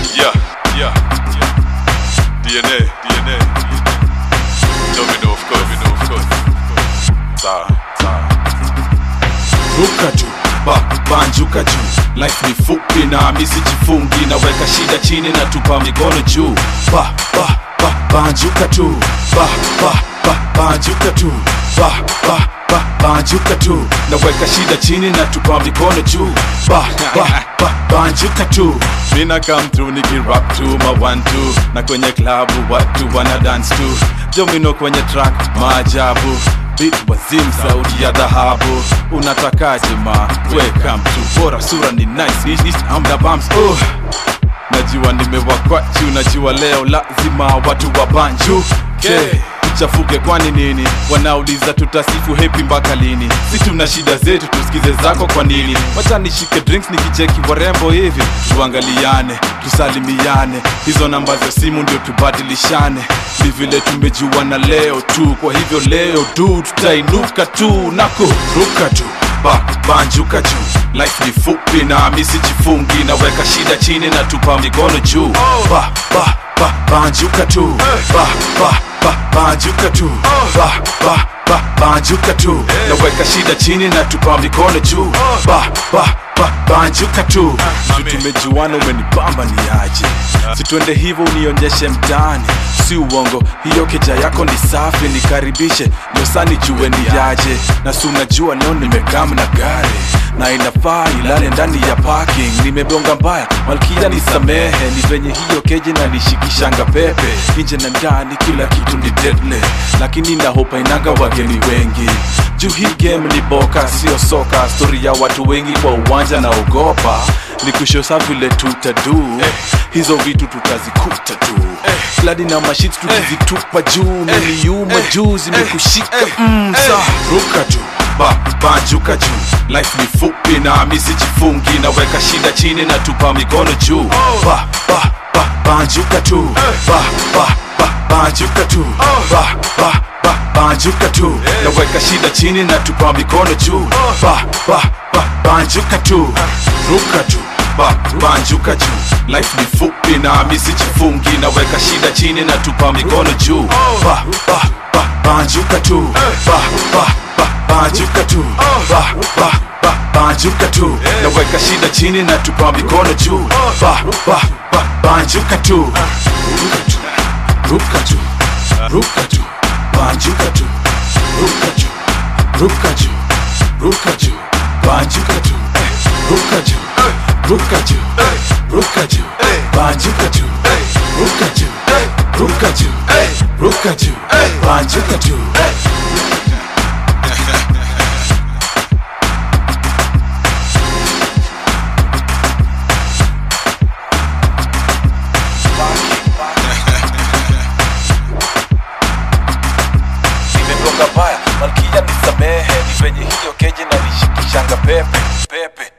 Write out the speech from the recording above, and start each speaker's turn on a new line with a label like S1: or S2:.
S1: Yeah, yeah, yeah. DNA, DNA. Domino, of course, domino, of course. Sawa, sawa.
S2: ruka tu ba banjuka juu life ni fupi na misijifungi naweka shida chini na tupa mikono juu ba ba ba banjuka tu ba ba ba banjuka tu ba ba ba banjuka tu naweka shida chini na tupa mikono juu ba ba ba banjuka tu mina come through nikirap tu ma one two na kwenye klabu watu wana dance tu domino kwenye track maajabu Beat wazim sauti ya dhahabu unatakaje ma welcome to bora sura ni nice Ish, ish, I'm the bumps oh. najua nimewakwachu najua leo lazima watu wa banju okay. tuchafuke kwani nini wanauliza tutasifu hepi mpaka lini si tuna shida zetu tusikize zako kwa nini wacha nishike drinks nikicheki warembo hivi tuangaliane tusalimiane hizo namba za simu ndio tubadilishane ni vile tumejuana leo tu kwa hivyo leo tu tutainuka tu na kuruka tu ba banjuka juu life ni fupi na misijifungi naweka shida chini na tupa mikono juu ba ba ba banjuka tu ba ba ba banjuka tu ba ba ba banjuka tu naweka shida chini na tupa mikono juu ba ba ba banjuka tu Juu tumejuana umenipamba ni aje situende hivyo unionyeshe mtaani si uongo hiyo keja yako ni safi nikaribishe nyosani jue ni yaje na si unajua leo nimekam na gari na inafaa ilale ndani ya parking nimebonga mbaya malkia nisamehe ni venye hiyo keje na nishikishanga pepe nje na ndani kila kitu ni deadly lakini nahopa inanga wageni wengi juu hii game ni boka sio soka stori ya watu wengi kwa uwanja na ogopa ni kushosa vile tutadu hizo vitu tutazikuta tu fladi na mashit tukizitupa juu miliuma juu zimekushika mm, sa ruka tu ba banjuka juu life ni fupi na misijifungi naweka shida chini na tupa mikono juu ba ba ba banjuka tu ba ba ba banjuka tu ba ba ba banjuka tu naweka shida chini na tupa mikono juu ba ba ba banjuka tu ruka tu ba banjuka juu life ni fupi na misijifungi naweka shida chini na tupa mikono juu ba ba ba banjuka tu ba ba ba banjuka tu ba ba ba banjuka tu naweka shida chini na tupa mikono juu ba ba ba banjuka tu ruka tu ruka tu ruka tu banjuka tu ruka tu ruka tu ruka tu banjuka tu ruka tu ruka tu ruka tu banjuka tu ruka tu ruka tu ruka tu banjuka tu nimetoka mbaya malkia nisamehe ni venye hiyo keje na nishikishanga pepe pepe